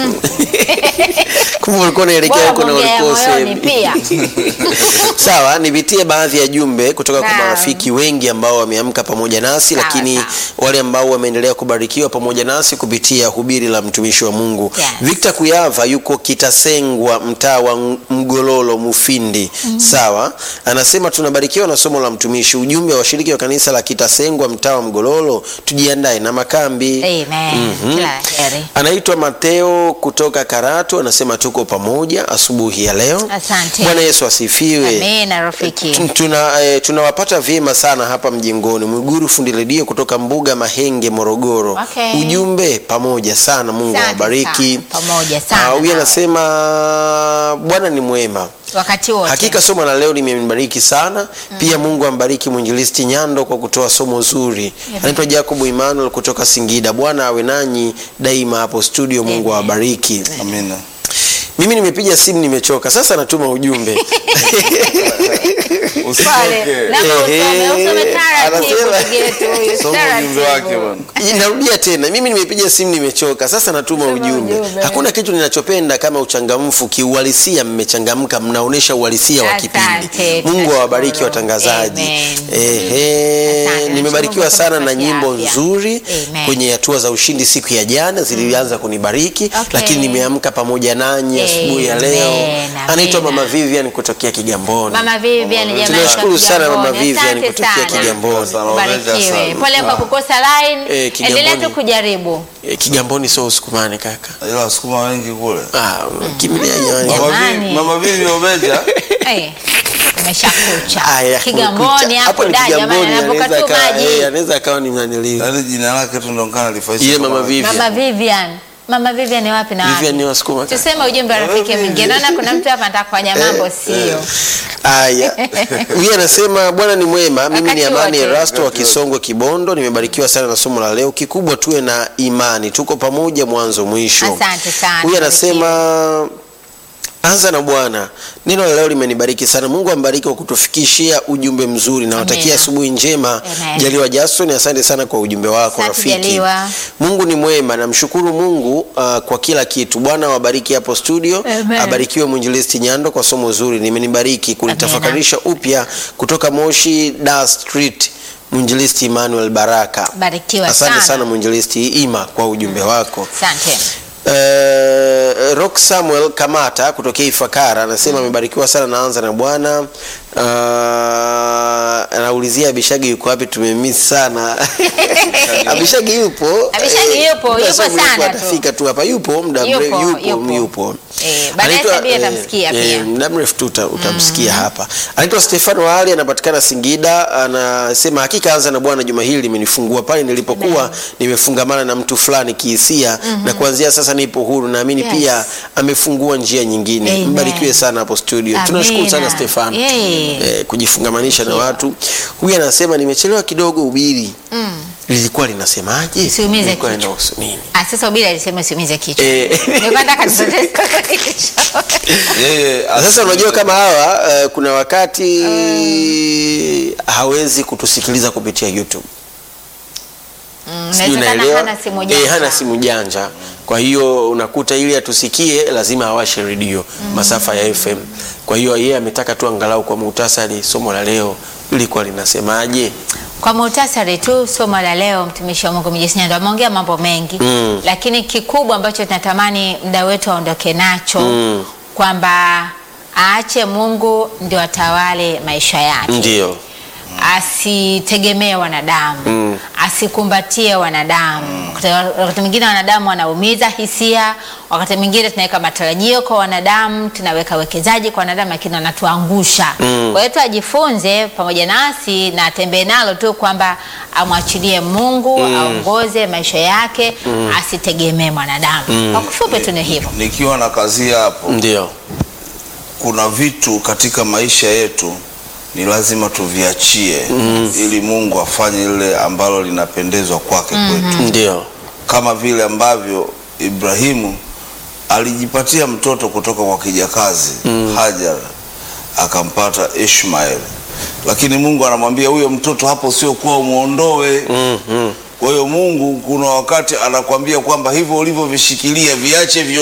Kumbe ulikuwa unaelekea Bora huko na kuongea ulikuwa moyoni usemi. pia. Sawa, nipitie baadhi ya jumbe kutoka kwa Naam. marafiki wengi ambao wameamka pamoja nasi, Sawa, lakini sawa. wale ambao wameendelea kubarikiwa pamoja nasi kupitia hubiri la mtumishi wa Mungu. Yes. Victor Kuyava yuko Kitasengwa, mtaa wa Mgololo, Mufindi. Sawa, anasema tunabarikiwa na somo la mtumishi. Ujumbe wa washiriki wa kanisa la Kitasengwa, mtaa wa Mgololo, tujiandae na makambi. Amen. Kila la heri. Anaitwa Mateo kutoka Karatu, anasema tuko pamoja asubuhi ya leo. Asante. Bwana Yesu asifiwe. Amina rafiki. Tun- Tuna, eh, tunawapata vyema sana hapa mjengoni. Mwiguru fundi redio kutoka Mbuga Mahenge, Morogoro. Okay. Ujumbe pamoja sana, Mungu Asante awabariki. sana. Pamoja sana Ah, Huyu nawe. anasema Bwana ni mwema. Wakati wote. Hakika somo la leo limembariki sana. Pia Mungu ambariki mwinjilisti Nyando kwa kutoa somo zuri. Anaitwa Jacob Emmanuel kutoka Singida. Bwana awe nanyi daima hapo studio. Mungu Amen. awabariki. Amina. Mimi nimepiga simu nimechoka. Sasa natuma ujumbe. Pale. Usichoke. Na usome, Ehe. usome taratibu Anasema- ndugu yetu huyu, Soma ujumbe taratibu. wake bwana. Narudia tena, mimi nimepiga simu nimechoka, sasa natuma Sema ujumbe. ujumbe. Hakuna kitu ninachopenda kama uchangamfu. Kiuhalisia mmechangamka, mnaonesha uhalisia wa kipindi. Asante, Mungu tunashukuru. awabariki watangazaji. Amen. Ehe, Asante, nimebarikiwa nashukuru sana kwa na kutupatia nyimbo afya. nzuri Amen. kwenye hatua za ushindi siku ya jana zilianza kunibariki, Okay. lakini nimeamka pamoja nanyi asubuhi ya leo. Amen, Anaitwa amina. Mama Vivian kutokea Kigamboni. Mama Vivian jamani Tunashukuru kwa sana Mama Kigamboni. Vivian Asante kutokea sana. Kigamboni. Sana, Barikiwe. sana. Pole kwa kukosa line. Eh, Kigamboni. Endelea tu kujaribu. Eh, Kigamboni sio usukumane kaka. Ila wasukuma wengi kule. Ah, kimbilia nyani. Mama Jamani. Vivi- Mama Vivi Obeja. Eh, Umeshakucha. Aya, Kigamboni kumekucha. hapo ni da jamani Kigamboni, anavuka anaweza tu akawa- maji. eh, anaweza akawa ni mnaniliu. Yaani jina lake tu ndo kana lifaisha. Yeye kama- Mama Vivi. Mama Vivian. Mama Vivian ni wapi na Vivian ni wapi? Wasukuma. kaka. Tuseme ujumbe wa rafiki mwingine. Naona kuna mtu hapa anataka kufanya mambo sio. Aya. Huyu anasema Bwana ni mwema. Mimi ni Wakati Amani wote. Erasto wa Wakati wote. Kisongwe Kibondo. Nimebarikiwa sana na somo la leo. Kikubwa tuwe na imani. Tuko pamoja mwanzo mwisho. Asante sana. Huyu anasema Anza na Bwana. Neno la leo limenibariki sana. Mungu ambariki kwa kutufikishia ujumbe mzuri. Nawatakia Amina. asubuhi njema. Amen. Jaliwa Jason, asante sana kwa ujumbe wako Asante, rafiki. Jaliwa. Mungu ni mwema. Namshukuru Mungu uh, kwa kila kitu. Bwana wabariki hapo studio. Amen. Abarikiwe mwinjilisti Nyando kwa somo zuri. Nimenibariki kunitafakarisha upya kutoka Moshi Dar Street. Mwinjilisti Emmanuel Baraka. Barikiwa Asante sana. sana mwinjilisti Ima kwa ujumbe wako. Asante. Uh, Rock Samuel Kamata kutokea Ifakara anasema amebarikiwa sana, naanza na Bwana. Uh, anaulizia Abishagi yuko wapi, tumemiss sana. Abishagi yupo, Abishagi Eh, yupo, muda yupo sio mrefu sana tu. atafika tu hapa, yupo muda Yupo, mrefu, yupo, yupo. yupo. Eh, baadaye Anaitwa, Sabia eh, atamsikia eh, pia. muda mrefu tu uta- utamsikia hapa. Anaitwa Stefano Ali, anapatikana Singida. Anasema hakika anza na Bwana, juma hili limenifungua pale nilipokuwa nimefungamana na mtu fulani kihisia, na kuanzia sasa nipo huru. Naamini Yes. pia amefungua njia nyingine. Amen. Mbarikiwe sana hapo studio. Amina. Tunashukuru sana Stefano Yeah. eh, kujifungamanisha na watu. Huyu anasema nimechelewa kidogo ubiri lilikuwa linasemaje? Usiumize Lilikuwa kichwa. linahusu nini? Ah, sasa ubiri alisema usiumize kichwa. Eh. Nilikuwa nataka nipoteze kichwa. Yeye Sasa unajua kama hawa eh, kuna wakati hawezi kutusikiliza kupitia YouTube. Mm, Sijui inawezekana unaelewa? hana simu Eh, janja. hana simu janja. Kwa hiyo unakuta ili atusikie lazima awashe redio masafa ya FM. Kwa hiyo yeye ametaka tu angalau kwa muhtasari somo la leo lilikuwa linasemaje? Kwa muhtasari tu somo la leo, mtumishi wa Mungu Mjesi Nyando ameongea mambo mengi Mm. lakini kikubwa ambacho tunatamani muda wetu aondoke nacho Mm. kwamba aache Mungu ndio atawale maisha yake, Ndio. asitegemee wanadamu Mm. asikumbatie wanadamu. Wakati- Wakati mwingine wanadamu wanaumiza hisia, wakati mwingine tunaweka matarajio kwa wanadamu, tunaweka wekezaji kwa wanadamu, lakini wanatuangusha. Mm. Kwa hiyo tu ajifunze pamoja nasi na atembee nalo tu kwamba amwachilie Mungu aongoze maisha yake, asitegemee mwanadamu. Kwa kifupi tu ni hivyo. nikiwa na kazi hapo, Ndio. kuna vitu katika maisha yetu ni lazima tuviachie ili Mungu afanye lile ambalo linapendezwa kwake kwetu, Ndio. kama vile ambavyo Ibrahimu alijipatia mtoto kutoka kwa kijakazi Hajar, akampata Ishmael, lakini Mungu anamwambia huyo mtoto hapo sio kuwa umwondoe. Mm, mm. Kwa hiyo Mungu kuna wakati anakwambia kwamba hivyo ulivyovishikilia viache vyo